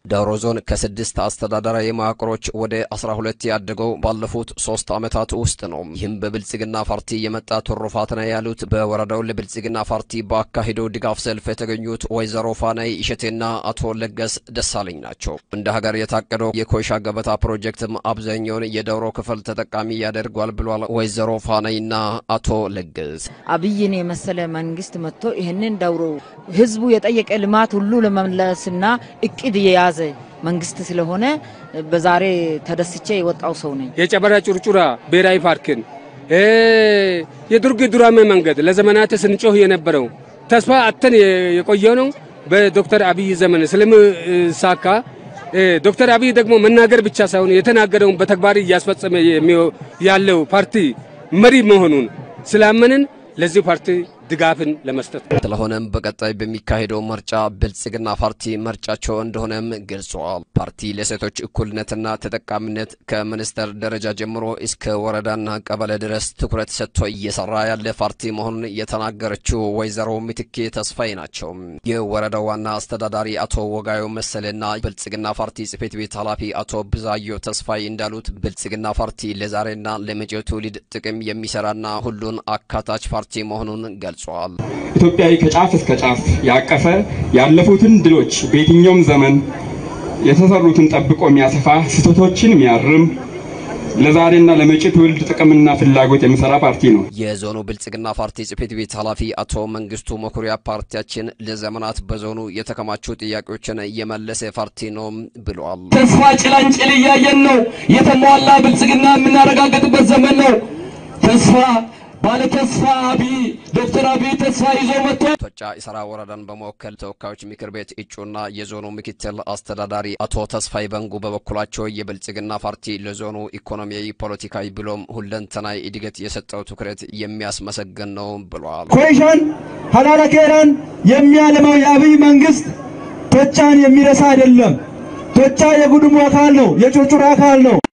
ዳውሮ ዞን ከስድስት አስተዳደራዊ መዋቅሮች ወደ አስራ ሁለት ያደገው ባለፉት ሶስት ዓመታት ውስጥ ነው። ይህም በብልጽግና ፓርቲ የመጣ ትሩፋት ነው ያሉት በወረዳው ለብልጽግና ፓርቲ በአካሄደው ድጋፍ ሰልፍ የተገኙት ወይዘሮ ፋናይ እሸቴና አቶ ለገስ ደሳለኝ ናቸው። እንደ ሀገር የታቀደው የኮይሻ ገበታ ፕሮጀክትም አብዛኛውን የዳውሮ ክፍል ተጠቃሚ ያደርጓል ብሏል ወይዘሮ ፋናይና አቶ ለገስ። አብይን የመሰለ መንግስት መጥቶ ይህንን ዳውሮ ህዝቡ የጠየቀ ልማት ሁሉ ለመመለስና እቅድ የያዘ መንግስት ስለሆነ በዛሬ ተደስቼ የወጣው ሰው ነኝ። የጨበራ ጩርጩራ ብሔራዊ ፓርክን የዱርግ ዱራሜ መንገድ ለዘመናት ስንጮህ የነበረው ተስፋ አተን የቆየው ነው በዶክተር አብይ ዘመን ስለምሳካ ዶክተር አብይ ደግሞ መናገር ብቻ ሳይሆን የተናገረውን በተግባር እያስፈጸመ ያለው ፓርቲ መሪ መሆኑን ስላመንን ለዚህ ፓርቲ ድጋፍን ለመስጠት ስለሆነም በቀጣይ በሚካሄደው ምርጫ ብልጽግና ፓርቲ ምርጫቸው እንደሆነም ገልጸዋል። ፓርቲ ለሴቶች እኩልነትና ተጠቃሚነት ከሚኒስቴር ደረጃ ጀምሮ እስከ ወረዳና ቀበሌ ድረስ ትኩረት ሰጥቶ እየሰራ ያለ ፓርቲ መሆኑን የተናገረችው ወይዘሮ ምትኬ ተስፋዬ ናቸው። የወረዳው ዋና አስተዳዳሪ አቶ ወጋዮ መሰለና ብልጽግና ፓርቲ ጽሕፈት ቤት ኃላፊ አቶ ብዛዮ ተስፋዬ እንዳሉት ብልጽግና ፓርቲ ለዛሬና ለመጪው ትውልድ ጥቅም የሚሰራና ሁሉን አካታች ፓርቲ መሆኑን ገልጸዋል። ኢትዮጵያዊ ከጫፍ እስከ ጫፍ ያቀፈ ያለፉትን ድሎች በየትኛውም ዘመን የተሰሩትን ጠብቆ የሚያሰፋ ስህተቶችን የሚያርም ለዛሬና ለመጪ ትውልድ ጥቅምና ፍላጎት የሚሰራ ፓርቲ ነው። የዞኑ ብልጽግና ፓርቲ ጽሕፈት ቤት ኃላፊ አቶ መንግስቱ መኩሪያ ፓርቲያችን ለዘመናት በዞኑ የተከማቹ ጥያቄዎችን የመለሰ ፓርቲ ነው ብለዋል። ተስፋ ጭላንጭል እያየን ነው። የተሟላ ብልጽግና የምናረጋግጥበት ዘመን ነው። ተስፋ ባለ ተስፋ አብይ ዶክተር አብይ ተስፋ ይዞ መጥቶ ቶጫ ኢሰራ ወረዳን በመወከል ተወካዮች ምክር ቤት እጩና የዞኑ ምክትል አስተዳዳሪ አቶ ተስፋይ በንጉ በበኩላቸው የብልጽግና ፓርቲ ለዞኑ ኢኮኖሚያዊ፣ ፖለቲካዊ ብሎም ሁለንተናዊ እድገት የሰጠው ትኩረት የሚያስመሰግን ነው ብለዋል። ኮይሻን ሀላላ ኬራን የሚያለማው የአብይ መንግስት ቶጫን የሚረሳ አይደለም። ቶጫ የጉድሙ አካል ነው፣ የጩርጩራ አካል ነው።